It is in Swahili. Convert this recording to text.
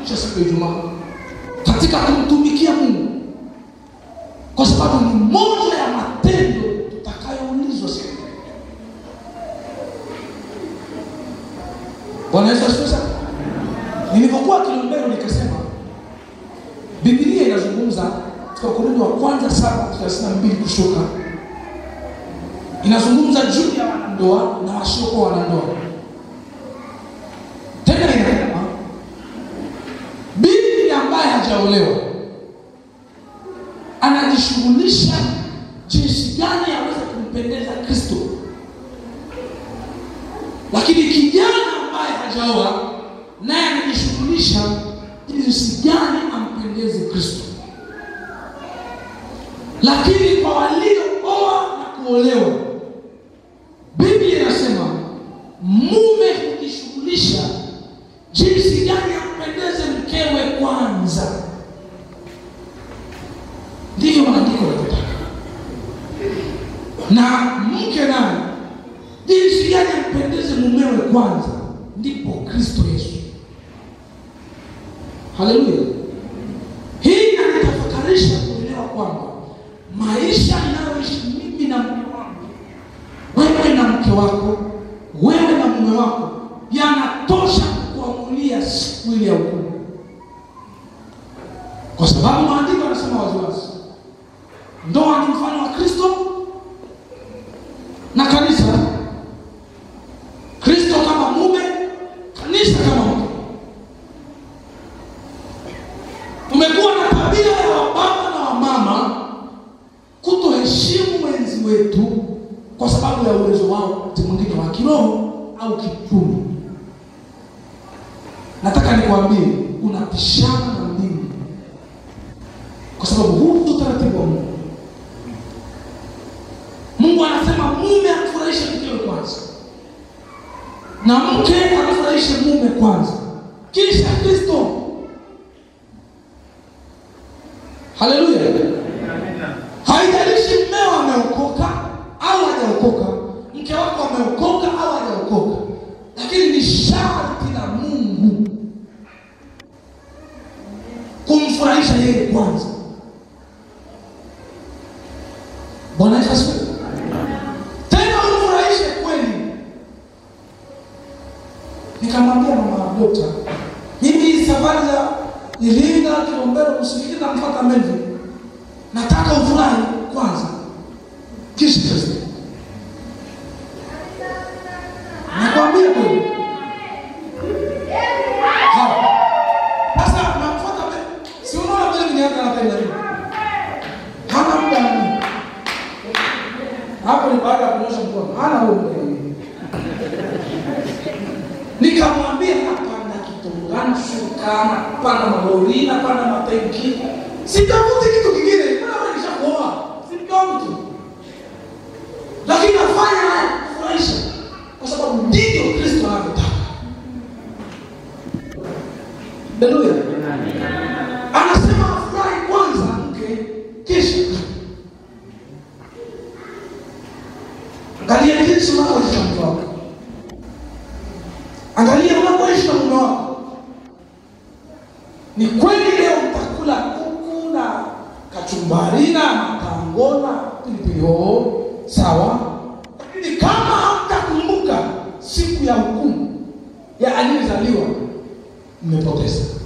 cha siku ya Ijumaa katika kumtumikia Mungu, kwa sababu ni moja ya matendo tutakayoulizwa siku ile. Bwana Yesu asifiwe sana. Nilipokuwa Kilombero nikasema Biblia inazungumza katika Wakorintho wa kwanza saba thelathini na mbili kushuka, inazungumza juu ya wanandoa na wasiokuwa wanandoa. Tena inasema bibi ambaye hajaolewa anajishughulisha jinsi gani aweze kumpendeza Kristo, lakini kijana ambaye hajaoa naye anajishughulisha jinsi gani ampendeze Kristo. Lakini kwa waliooa na kuolewa, Biblia inasema mume hujishughulisha jinsi gani ampendeze mkewe kwanza. Ndivyo maandiko yanavyotaka, na mke naye jinsi gani ampendeze mumewe kwanza, ndipo Kristo Yesu. Haleluya! Hii inanitafakarisha kuelewa kwamba maisha ninayoishi mimi na mume wangu, wewe na mke wako, wewe na mume wako, yanatosha kuamulia siku ile ya hukumu, kwa sababu maandiko yanasema waziwazi, ndoa ni mfano wa Kristo na kanisa, Kristo kama mume, kanisa kama mke. Tumekuwa na tabia ya wababa na wamama kutoheshimu wenzi wetu kwa sababu ya uwezo wao wakati mwingine wa kiroho au kiuchumi. Nataka nikwambie, unapishana na mbingu, kwa sababu huu ndio utaratibu wa Mungu. Mungu anasema mume amfurahishe mkewe kwanza, na mke amfurahishe mume kwanza, kisha Kristo. Haleluya! Haijalishi mmeo ameokoka au hajaokoka, mke wako ameokoka au hajaokoka, lakini ni sharti la Mungu kumfurahisha yeye kwanza. Bwana Yesu asifiwe. Tena umfurahishe kweli. Nikamwambia mama dokta, mimi hii safari za Iringa, Kilombero, Msingida na mpaka Melville, nataka ufurahi kwanza, kisha Kristo. Nakwambia kweli. Hapo. Sasa namfuata mbele. Si unaona mbele nimeanza na penda hivi. Hana muda wa nini? Hapo ni baada ya kunyosha mkono. Hana huo muda. Nikamwambia napanda kitungani, shuka, napanda malori, napanda matenki. Sitafuti kitu kingine. Mbona wewe nishakuoa? Si mke wangu tu. Lakini nafanya haya kufurahisha kwa sababu ndivyo Kristo anavyotaka. Haleluya. Anasema afurahi kwanza mke kisha. Angalia jinsi unavyoishi na mke wako. Angalia unavyoishi na mume wako. Ni kweli leo mtakula kuku na kachumbari na matango na pilipili hoho, sawa, lakini kama hamtakumbuka siku ya hukumu ya aliyezaliwa, mmepoteza.